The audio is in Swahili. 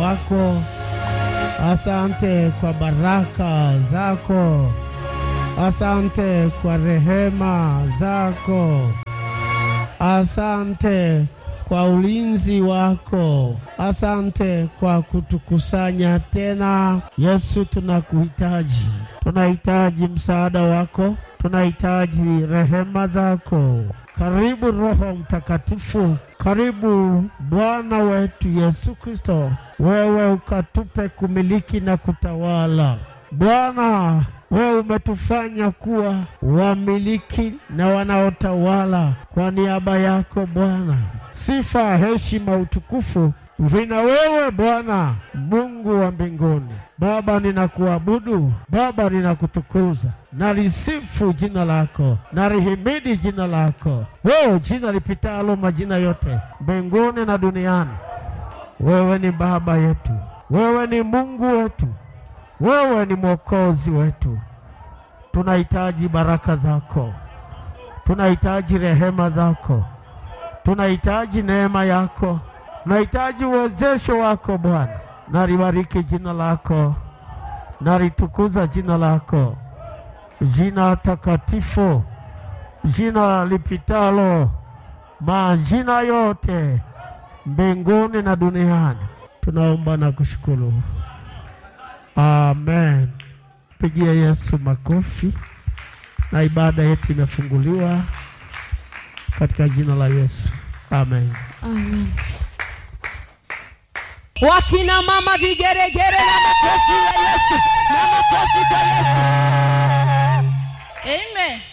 wako, asante kwa baraka zako, asante kwa rehema zako, asante kwa ulinzi wako, asante kwa kutukusanya tena. Yesu, tunakuhitaji, tunahitaji msaada wako, tunahitaji rehema zako. Karibu Roho Mtakatifu, karibu Bwana wetu Yesu Kristo, wewe ukatupe kumiliki na kutawala. Bwana, wewe umetufanya kuwa wamiliki na wanaotawala kwa niaba yako Bwana. Sifa, heshima, utukufu vina wewe Bwana Mungu wa mbinguni. Baba, ninakuabudu Baba, ninakutukuza, nalisifu jina lako, nalihimidi jina lako, wewe jina lipitalo majina yote mbinguni na duniani. Wewe ni Baba yetu, wewe ni Mungu wetu, wewe ni Mwokozi wetu. Tunahitaji baraka zako, tunahitaji rehema zako, tunahitaji neema yako, tunahitaji uwezesho wako Bwana. Nalibariki jina lako, nalitukuza jina lako, jina takatifu, jina lipitalo majina yote mbinguni na duniani. Tunaomba na kushukuru, amen. Pigia Yesu makofi, na ibada yetu imefunguliwa katika jina la Yesu, amen. Amen. Wakina mama vigeregere na makofi ya Yesu, na makofi kwa Yesu. Amen.